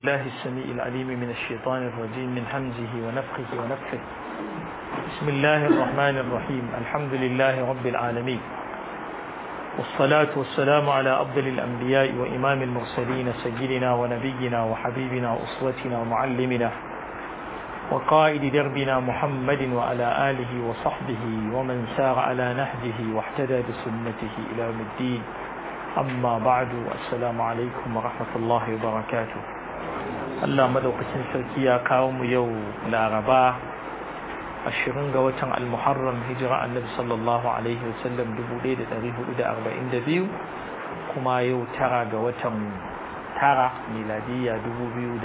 الله السميع العليم من الشيطان الرجيم من همزه ونفخه ونفخه بسم الله الرحمن الرحيم الحمد لله رب العالمين والصلاة والسلام على أفضل الأنبياء وإمام المرسلين سيدنا ونبينا وحبيبنا وأسوتنا ومعلمنا وقائد دربنا محمد وعلى آله وصحبه ومن سار على نهجه واحتدى بسنته إلى يوم الدين أما بعد السلام عليكم ورحمة الله وبركاته Allah madaukakin sarki ya kawo mu yau Laraba ashirin ga watan Al-Muharram hijira Annabi sallallahu alaihi wasallam 1442 kuma yau tara ga watan tara miladiyya 2020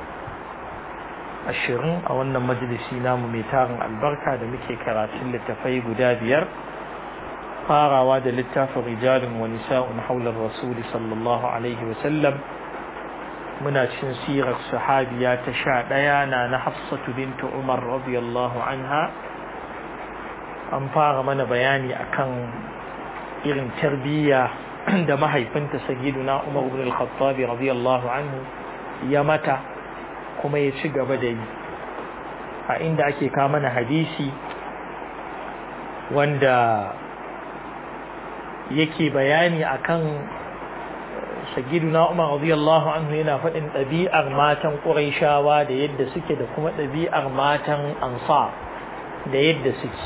a wannan majalisi namu mai tarin albarka da muke karatun littafai guda biyar farawa da littafin rijalin wa nisa'un haular rasuli sallallahu alaihi wasallam muna cikin sirar sahabiya ta sha ɗaya na na hafsatu bintu umar radiyallahu anha an fara mana bayani akan irin tarbiyya da mahaifinta sagiduna umar ibn al-khattabi radiyallahu anhu ya mata kuma ya ci gaba da yi a inda ake kama mana hadisi wanda yake bayani akan sagiduna Umar radiyallahu anhu yana faɗin ɗabi'ar matan Qurayshawa da yadda suke da kuma ɗabi'ar matan Ansar da yadda suke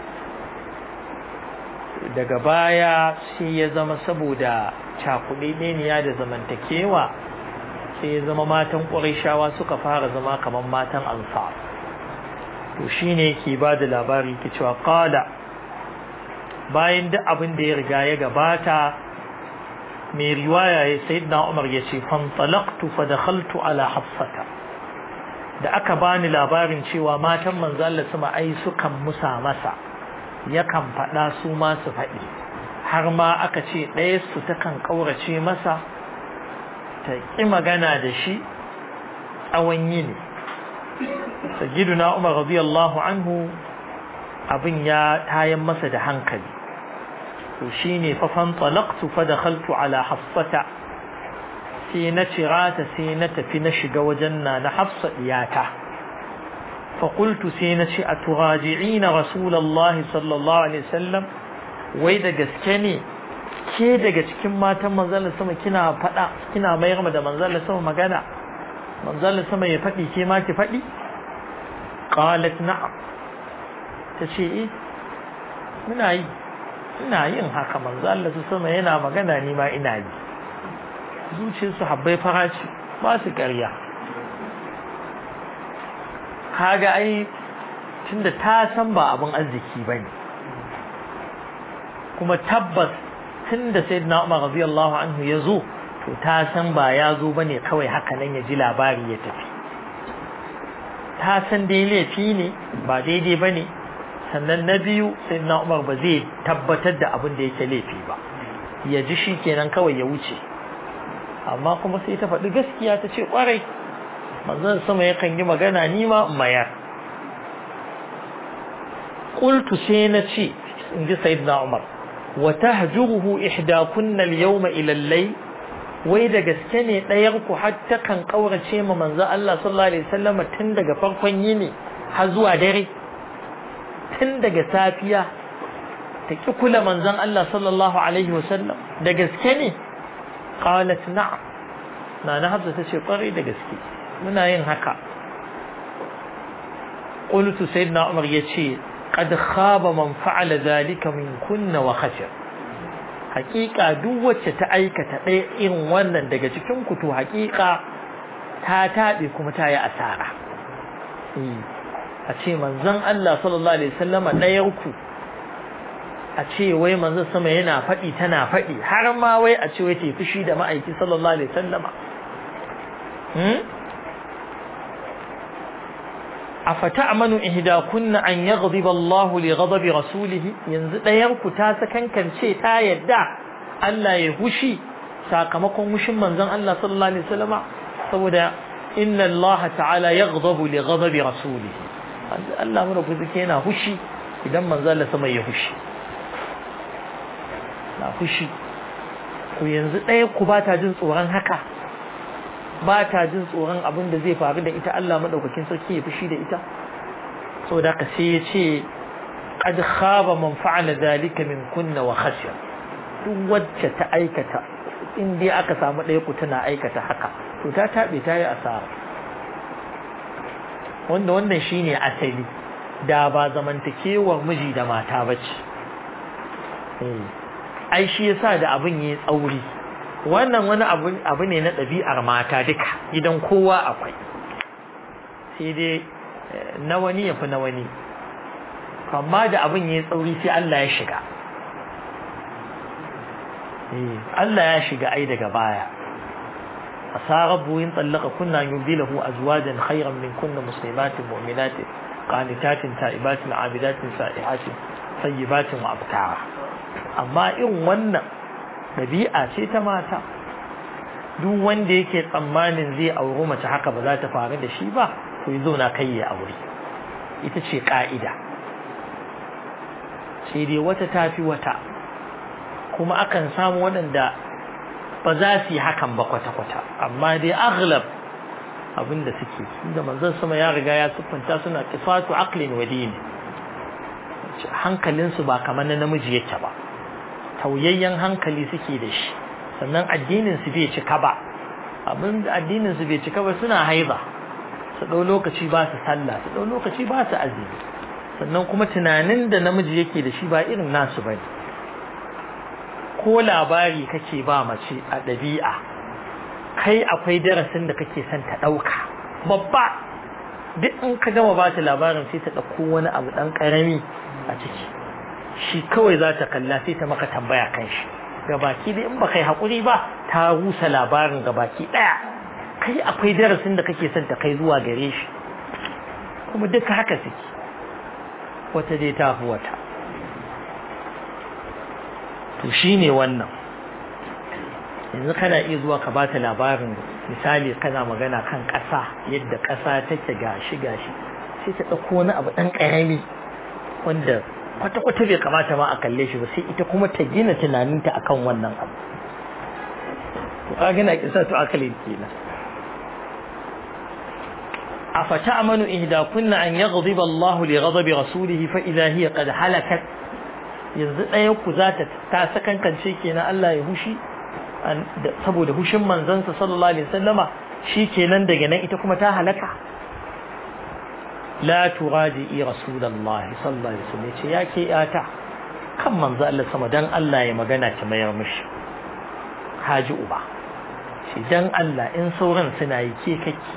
daga baya sai ya zama saboda cakuɗeɗeniya da zamantakewa sai ya zama matan Qurayshawa suka fara zama kamar matan Ansar to shine yake ba da labari ke cewa qala bayan duk abin da ya riga ya gabata mai riwaya ya sayyidina Umar ya ce fantalaqtu fa dakhaltu ala hafsata da aka bani labarin cewa matan manzo Allah sama ai sukan musa masa yakan faɗa su ma su faɗi har ma aka ce ɗaya su takan ƙaurace masa ta ƙi magana da shi tsawon yini sayyiduna Umar radiyallahu anhu abin ya tayan masa da hankali to shine fa fantalaqtu fa dakhaltu ala hafsata sai na cirata sai na tafi na shiga wajen na na hafsa diyata fa qultu sai na ce aturaji'ina rasulullahi sallallahu alaihi wasallam wai da gaske ne ke daga cikin matan manzon sama kina fada kina mayar da manzon sama magana manzon sama ya fadi ke ma ki fadi qalat na'am tace eh muna yi ina yin haka manzo Allah sama yana magana ni ma ina yi zuciyar su habbai faraci ba su ƙarya kaga ai tunda ta san ba abin arziki bane kuma tabbas tunda sayyidina Umar radiyallahu anhu ya zo to ta san ba ya zo bane kawai haka nan ya ji labari ya tafi ta san dai laifi ne ba daidai bane sannan na biyu sai na umar ba zai tabbatar da abin da yake laifi ba ya ji shi kenan kawai ya wuce amma kuma sai ta faɗi gaskiya ta ce ƙwarai manzon sama yakan yi magana ni ma in mayar qultu sai na ce in ji sayyidina umar wa tahjuruhu ihdakunna al-yawma ila al-layl wai da gaske ne ɗayar ku har ta kan kaurace ma manzon Allah sallallahu alaihi wasallam tun daga farkon yini har zuwa dare tun daga safiya ta ki kula manzon Allah sallallahu alaihi wasallam da gaske ne qalat na'am na na hafsa tace kwarai da gaske muna yin haka qultu sayyidina umar yace qad khaba man fa'ala zalika min kunna wa khashir haƙiƙa duk wacce ta aikata ɗaya irin wannan daga cikin ku to haƙiƙa ta taɓe kuma ta yi asara a ce manzon Allah sallallahu alaihi wasallama ɗayar ku a ce wai manzon sama yana faɗi tana faɗi har ma wai a ce wai ta fushi da ma'aiki sallallahu alaihi wasallama afata amanu ihdakunna an yaghdiba Allahu li ghadabi rasulihi yanzu ɗayar ku ta sakankance ta yadda Allah ya hushi sakamakon hushin manzon Allah sallallahu alaihi wasallama saboda inna Allah ta'ala yaghdabu li ghadabi rasulihi Allah mu rabu zake yana hushi idan manzo Allah sama ya hushi na hushi ku yanzu ɗaya ku ba ta jin tsoron haka ba ta jin tsoron abin da zai faru da ita Allah madaukakin sarki ya fushi da ita saboda ka sai ya ce qad khaba man fa'ala zalika min kunna wa khashiya duk wacce ta aikata in dai aka samu ɗaya ku tana aikata haka to ta taɓe ta yi asara wanda wannan shine asali da ba zamantakewar miji da mata bace ai shi yasa da abin yayi tsauri wannan wani abu abu ne na ɗabi'ar mata duka gidan kowa akwai sai dai na wani yafi na wani amma da abin yayi tsauri sai Allah ya shiga Allah ya shiga ai daga baya asa rabbu in tallaka kunna yubdilahu azwajan khayran min kunna muslimatin mu'minatin qanitatin ta'ibatin abidatin sa'ihatin sayyibatin wa abkara amma in wannan dabi'a ce ta mata duk wanda yake tsammanin zai auri mace haka ba za ta faru da shi ba to yazo na kai ya aure ita ce ka'ida sai dai wata tafi wata kuma akan samu waɗanda ba za su yi hakan ba kwata-kwata amma dai aghlab abinda suke da manzon sama ya riga ya siffanta suna qisatu aqlin wa dini hankalinsu ba kamar na namiji yake ba tauyayyen hankali suke da shi sannan addinin su bai cika ba abin addinin su bai cika ba suna haiza su ɗau lokaci ba su sallah su ɗau lokaci ba su azumi sannan kuma tunanin da namiji yake da shi ba irin nasu bane ko labari kake ba mace a ɗabi'a kai akwai darasin da kake son ta ɗauka babba duk in ka gama ba ta labarin sai ta ɗauko wani abu ɗan ƙarami a ciki shi kawai za ta kalla sai ta maka tambaya kan shi gabaki dai in ba kai haƙuri ba ta rusa labarin gabaki ɗaya kai akwai darasin da kake son ta kai zuwa gare shi kuma duka haka suke wata dai ta fi wata to shine wannan yanzu kana iya zuwa ka bata labarin misali kana magana kan ƙasa yadda ƙasa take gashi gashi sai ta ɗauko wani abu ɗan ƙarami wanda kwata-kwata bai kamata ma a kalle shi ba sai ita kuma ta gina tunaninta akan wannan abu to ka gina kisa to akalin kenan أفتأمن إهداكن أن يغضب الله لغضب رسوله فإذا هي قد هلكت yanzu ɗaya ku za ta ta sakankance kenan Allah ya hushi saboda hushin manzansa sallallahu alaihi wasallama shi kenan daga nan ita kuma ta halaka la turaji rasulullahi sallallahu alaihi wasallam ce ya ke yata kan manzo Allah sama dan Allah ya magana ta mayar mishi haji uba shi dan Allah in sauran suna yi ke kake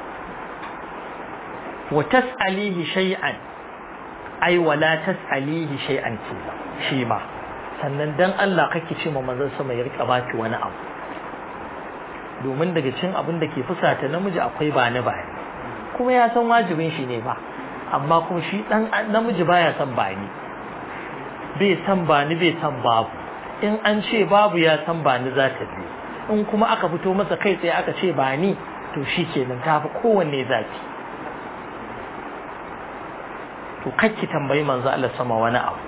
wa tas'alihi shay'an ai wala tas'alihi shay'an ce shi ma sannan dan Allah kake ce ma manzon sama ya rika baki wani abu domin daga cikin abin da ke fusata namiji akwai ba ni bani kuma ya san wajibin shi ne ba amma kuma shi dan namiji baya san bani bai san bani bai san babu in an ce babu ya san bani za ta bi in kuma aka fito masa kai tsaye aka ce bani to shi kenan ta fi kowanne zafi to kakki tambayi manzo Allah sama wani abu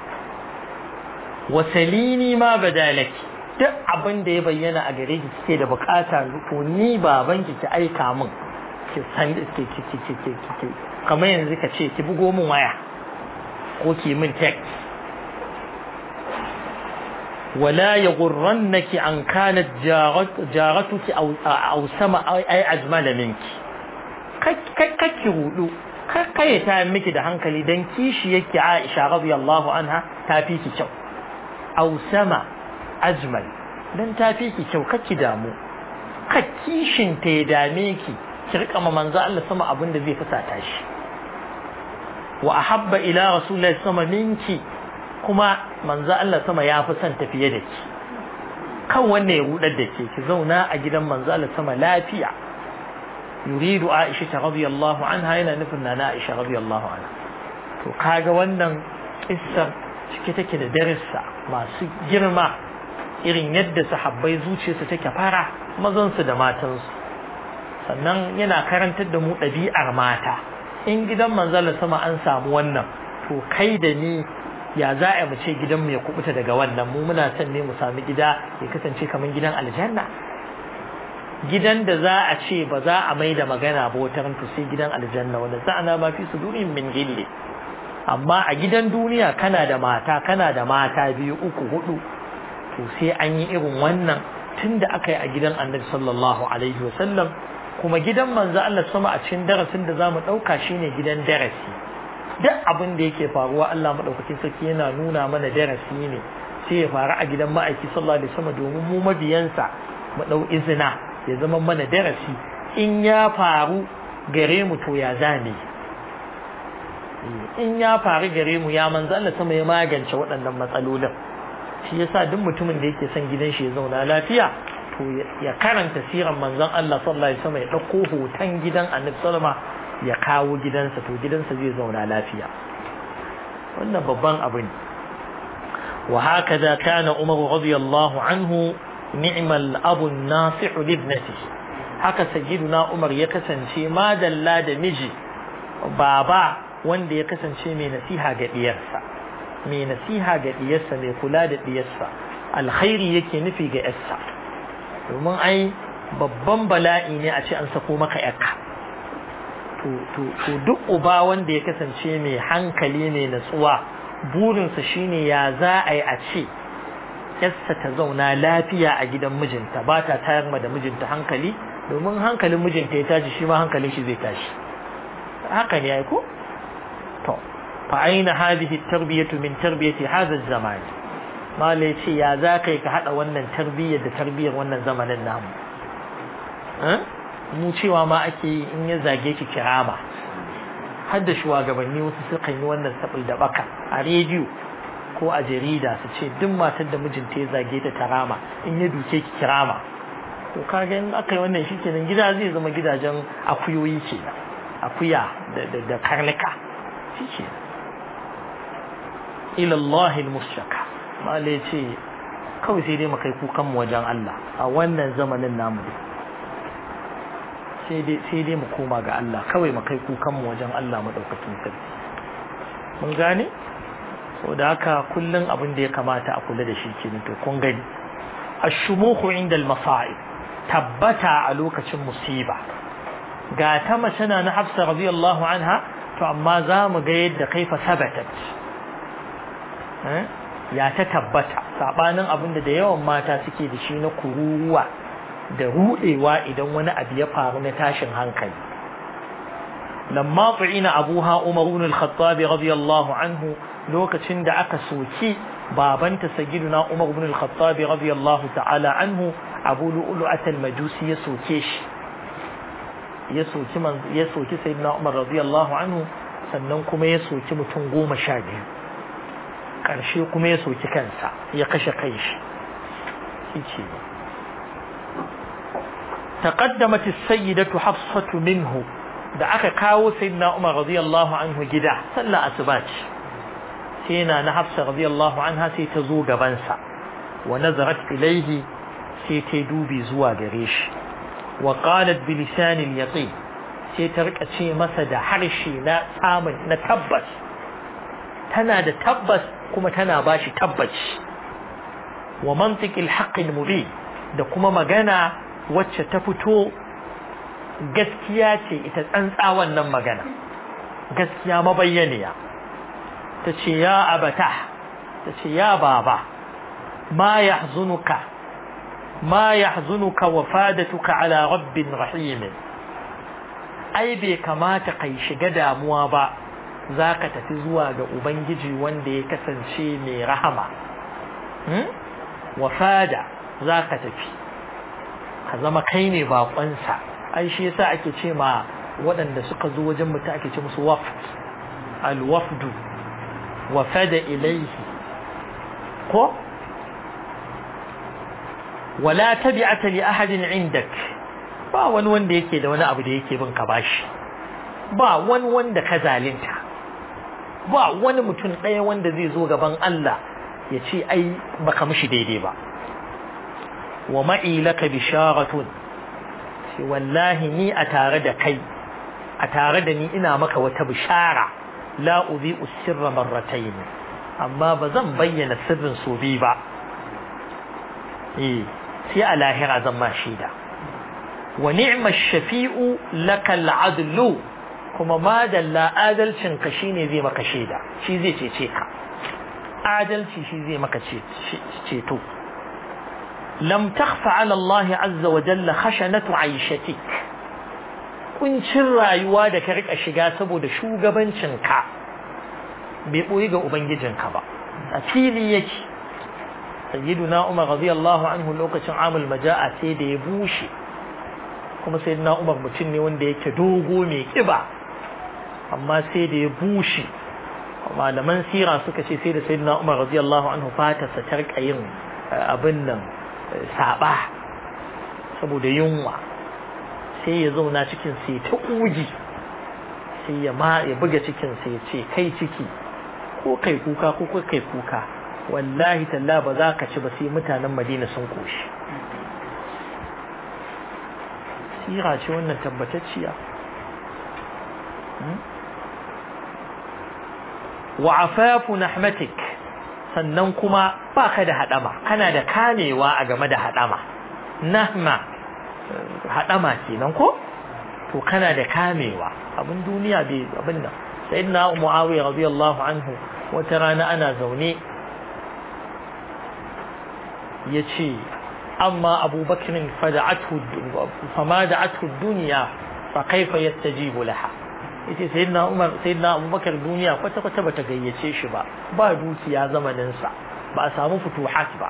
wasalini ma badalaki duk abin da ya bayyana a gare ki kike da bukata to ni baban ki ki aika min ki san ki ki ki ki ki ki kamar yanzu ka ce ki bugo min waya ko ki min text ولا يغرنك أن كانت جارتك أو أو سما أي أجمل منك كك هدو kai ta miki da hankali dan kishi yake Aisha radiyallahu anha ta fi ki kyau aw sama ajmal dan ta fi ki kyau kake damu ka kishin ta ya dame ki ki rika ma manzo Allah sama abin da zai fusata shi wa ahabba ila rasulillahi sama minki kuma manzo Allah sama ya fi son tafiye da ki kan wanne ya rudar da ke ki zauna a gidan manzo Allah sama lafiya yuridu Aisha radiyallahu anha yana nufin na Aisha radiyallahu anha to kaga wannan kissar cike take da darissa masu girma irin yadda sahabbai zuciyarsu take fara mazan su da matan su sannan yana karantar da mu ɗabi'ar mata in gidan manzo Allah sama an samu wannan to kai da ni ya za a mu ce gidanmu ya kubuta daga wannan mu muna son ne mu sami gida ya kasance kamar gidan aljanna gidan da za a ce ba za a mai da magana ba wata rantu sai gidan aljanna wanda sa'ana ma fi sudurin min gilli amma a gidan duniya kana da mata kana da mata biyu uku hudu to sai an yi irin wannan tun da aka yi a gidan annabi sallallahu alaihi wasallam kuma gidan manzo Allah sama a cikin darasin da zamu dauka shine gidan darasi duk abin da yake faruwa Allah madaukakin sarki yana nuna mana darasi ne sai ya faru a gidan ma'aiki sallallahu alaihi wasallam domin mu mabiyansa mu dau izina ya zama mana darasi in ya faru gare mu to ya zane in ya faru gare mu ya manzo Allah sama ya magance waɗannan matsalolin shi yasa duk mutumin da yake son gidan shi ya zauna lafiya to ya karanta siran manzon Allah sallallahu alaihi wasallam ya dauko hoton gidan Annabi sallama ya kawo gidansa to gidansa zai zauna lafiya wannan babban abu ne wa hakaza kana Umar radiyallahu anhu ni'mal abu an-nasi'u li ibnatihi haka sayyiduna Umar ya kasance madalla da miji baba wanda ya kasance mai nasiha ga diyarsa mai nasiha ga diyarsa mai kula da diyarsa alkhairi yake nufi ga yarsa domin ai babban bala'i ne a ce an sako maka yarka to duk uba wanda ya kasance mai hankali mai natsuwa burinsa shine ya za a yi a ce yarsa ta zauna lafiya a gidan mijinta ba ta tayar ma da mijinta hankali domin hankalin mijinta ya tashi shi ma hankalin shi zai tashi haka ne ai ko to fa aina hadhihi tarbiyatu min tarbiyati hadha az-zaman mala yace ya za kai ka hada wannan tarbiyyar da tarbiyyar wannan zamanin namu mu cewa ma ake yi in ya zage ki kirama har da shugabanni wasu sukan yi wannan sabil da baka a rediyo ko a jarida su ce duk matar da mijinta ya zage ta tarama in ya duke ki kirama to kaga in aka yi wannan shikenan gida zai zama gidajen akuyoyi kenan akuya da karnuka shi ila Allah al-mushaka mala ce kawai sai dai mu kai kukan mu wajen Allah a wannan zamanin namu sai dai sai dai mu koma ga Allah kawai mu kai kukan mu wajen Allah madaukakin sarki mun gane da haka kullun abin da ya kamata a kula da shi kenan to kun gani ash-shumukhu inda al-masa'ib tabbata a lokacin musiba ga ta mace na na Hafsa radiyallahu anha to amma za mu ga yadda kaifa sabatat ya ta tabbata sabanin abin da da yawan mata suke da shi na kururuwa da rudewa idan wani abu ya faru na tashin hankali lamma tu'ina abuha umar ibn al-khattab radiyallahu anhu lokacin da aka soki babanta sayyiduna umar ibn al-khattab radiyallahu ta'ala anhu abu lu'lu'at al-majusi ya soke shi ya soki man ya soki sayyidina Umar radiyallahu anhu sannan kuma ya soki mutum goma sha biyu karshe kuma ya soki kansa ya kashe kanshi shi تقدمت السيدة حفصة منه da aka kawo sayyidina Umar radiyallahu anhu gida sallah asuba ce sai na na Hafsa radiyallahu anha sai ta zo gaban sa wa nazarat ilayhi sai ta dubi zuwa gare shi wa qalat bi lisan al-yaqin sai ta rika ce masa da harshe na tsamin na tabbas tana da tabbas kuma tana bashi tabbaci wa mantiq al-haqq al-mubin da kuma magana wacce ta fito gaskiya ce ita tsantsa wannan magana gaskiya mabayyaniya ta ce ya abata ta ce ya baba ma yahzunuka ma yahzunuka wafadatuka ala rabbin rahim ai bai kamata kai shiga damuwa ba zaka tafi zuwa ga ubangiji wanda ya kasance mai rahama wafada zaka tafi ka zama kai ne bakonsa ai shi yasa ake ce ma waɗanda suka zo wajen mutum ake ce musu wafd alwafdu wafada ilaihi ko wala tabi'ata li ahadin indak ba wani wanda yake da wani abu da yake bin ka bashi ba wani wanda ka zalinta ba wani mutum ɗaya wanda zai zo gaban Allah ya ce ai baka mishi daidai ba wa ma'i laka bisharatun shi wallahi ni a tare da kai a tare da ni ina maka wata bishara la udhi usirra marratayn amma ba zan bayyana sirrin so bi ba eh sai a lahira zan ma shaida wa ni'ma shafi'u lakal adlu kuma madalla adalcin ka shine zai maka shaida shi zai cece ka adalci shi zai maka ceto lam takhfa ala Allah azza wa jalla khashanatu aishatik kuncin rayuwa da ka rika shiga saboda shugabancin ka bai boye ga ubangijinka ba a fili yake sayyiduna Umar radiyallahu anhu lokacin amul majaa sai da ya bushe kuma sayyiduna Umar mutum ne wanda yake dogo mai kiba amma sai da ya bushe malaman sira suka ce sai da sayyidina Umar radiyallahu anhu fatarsa ta rika yin abin nan saba saboda yunwa sai ya zauna cikin sai ta uji sai ya ma ya buga cikin sai ya ce kai ciki ko kai kuka ko kai kuka wallahi talla ba za ka ci ba sai mutanen Madina sun koshi sira ce wannan tabbatacciya wa afafu nahmatik sannan kuma baka da hadama kana da kamewa a game da hadama nahma hadama kenan ko to kana da kamewa abin duniya bai abin nan sayyidina muawiya radiyallahu anhu wata rana ana zaune yace amma abubakar fada'athu fama da'athu dunya fa kaifa yastajibu laha yace sayyidina Umar sayyidina Abubakar duniya kwata kwata bata gayyace shi ba ba dukiya zamanin sa ba a samu futuhat ba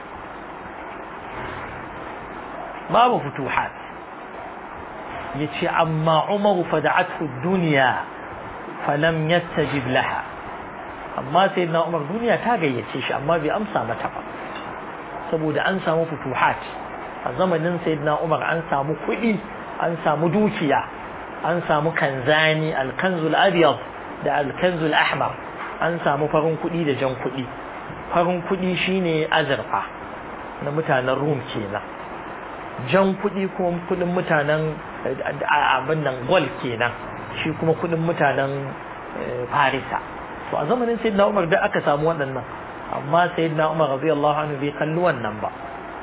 babu futuhat yace amma Umar fada'athu dunya falam yastajib laha amma sayyidina Umar duniya ta gayyace shi amma bai amsa mata ba saboda an samu futuhat a zamanin sayyidina Umar an samu kuɗi an samu dukiya an samu kanzani alkanzul abyad da alkanzul ahmar an samu farin kuɗi da jan kuɗi farin kuɗi shine azurfa na mutanen rum kenan jan kuɗi kuma kuɗin mutanen abin nan gol kenan shi kuma kuɗin mutanen farisa to a zamanin sayyidina umar da aka samu waɗannan amma sayyidina umar radiyallahu anhu bai kalli wannan ba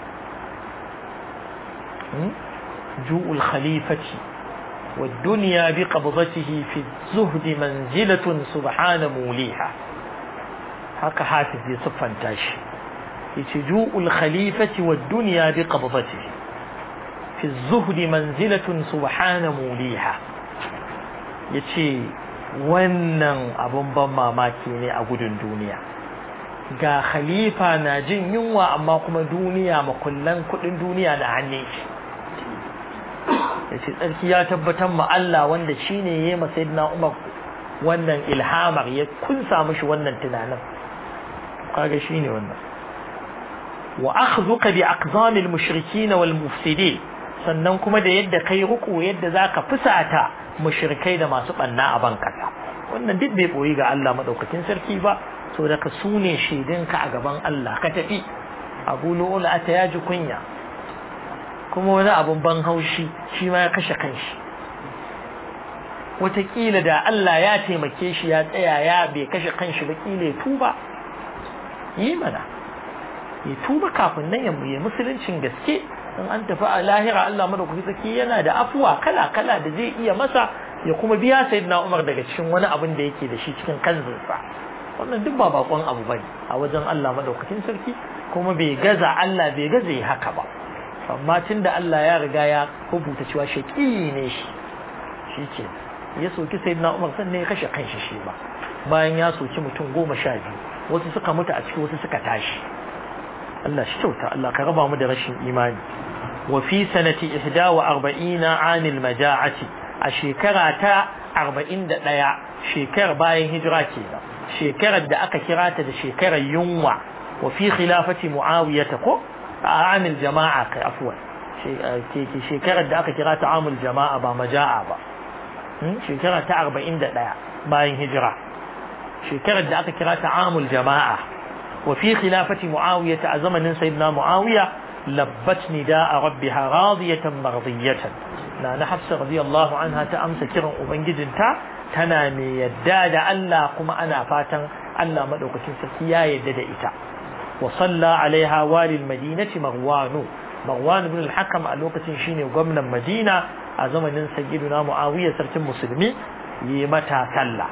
ju'ul khalifati والدنيا بقبضته في الزهد منزلة سبحان موليها هكا حافظ يصفن تاشي يتجوء الخليفة والدنيا بقبضته في الزهد منزلة سبحان موليها يتي wannan abun ban mamaki ne a gudun duniya ga khalifa na jin yunwa amma kuma duniya makullan kudin duniya da hannun shi ya ce tsarki ya tabbatar ma Allah wanda shi ne ya yi masayidina Umar wannan ilhamar ya kunsa mishi wannan tunanin kaga shi ne wannan wa akhzuka bi aqzamil mushrikin wal mufsidin sannan kuma da yadda kai ruku yadda zaka fusata mushrikai da masu banna a bankasa wannan duk bai boyi ga Allah madaukakin sarki ba so daga sune shaidinka a gaban Allah ka tafi abu lo'ula ta yaji kunya kuma wani abun ban haushi shi ma ya kashe kanshi wataƙila da Allah ya taimake shi ya tsaya ya bai kashe kanshi ba ƙila ya tuba yi mana ya tuba kafin nan ya yi musuluncin gaske in an tafi a lahira Allah madaukaki tsaki yana da afuwa kala kala da zai iya masa ya kuma biya sayyidina Umar daga cikin wani abin da yake da shi cikin kanzinsa wannan duk ba bakon abu bane a wajen Allah madaukakin sarki kuma bai gaza Allah bai gaza yi haka ba amma tunda Allah ya riga ya rubuta cewa shaqi ne shi shike ya soki sayyidina Umar sannan ya kashe kanshi shi ba bayan ya soki mutum goma sha biyu wasu suka mutu a ciki wasu suka tashi Allah shi kyauta Allah ka raba mu da rashin imani wa fi sanati 41 anil maja'ati a shekara ta 41 shekarar bayan hijira kenan shekarar da aka kira ta da shekarar yunwa wa fi khilafati muawiya ta ko a amil jama'a kai afwan shekarar da aka kira ta amul jama'a ba maja'a ba shekara ta 41 bayan hijira shekarar da aka kira ta amul jama'a wa fi khilafati muawiya ta a zamanin sayyidina muawiya labbat nida'a rabbiha radiyatan mardiyatan na na hafsa radiyallahu anha ta amsa kiran ubangijinta tana mai yadda da Allah kuma ana fatan Allah madaukakin sarki ya yadda da ita wa salla alaiha walil madinati marwanu Marwan ibn al-Hakam a lokacin shine gwamnan Madina a zamanin sayyiduna Muawiya sarkin musulmi yi mata sallah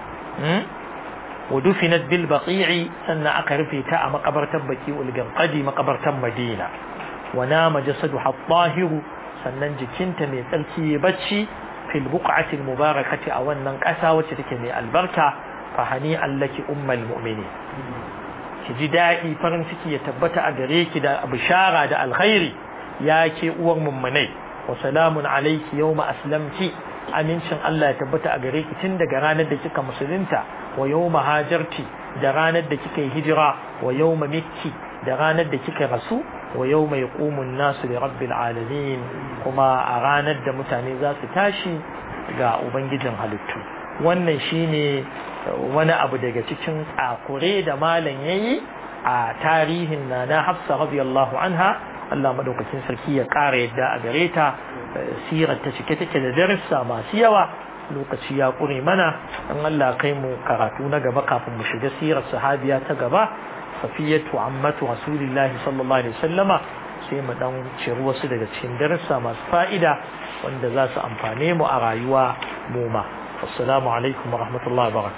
wa dufinat bil baqi'i sannan aka rufe ta a makabartar baqi'ul ganqadi makabartar Madina wa nama jasadu at-tahiru sannan jikinta mai tsarki ya bacci fil buq'ati al-mubarakati a wannan ƙasa wacce take mai albarka fa hani allaki ummul mu'minin ki ji daɗi farin ciki ya tabbata a gare ki da bishara da alkhairi ya ke uwar mummunai wa salamun alayki yawma aslamti amincin Allah ya tabbata a gare ki tun daga ranar da kika musulunta wa yawma hajarti da ranar da kika yi hijira wa yawma mikki da ranar da kika rasu wa yawma yaqumu an-nasu li rabbil alamin kuma a ranar da mutane za su tashi ga ubangijin halittu wannan shine wani abu daga cikin tsakure da malam yayi a tarihin na na Hafsa radiyallahu anha Allah madaukakin sarki ya ƙara yadda a gare ta sirar ta cike take da darussa masu yawa lokaci ya ƙure mana in Allah kai mu karatu na gaba kafin mu shiga sirar sahabiya ta gaba safiyatu ammatu rasulillahi sallallahu alaihi wasallama sai mu dan ciri wasu daga cikin darussa masu fa'ida wanda za su amfane mu a rayuwa mu ma assalamu alaikum wa rahmatullahi wa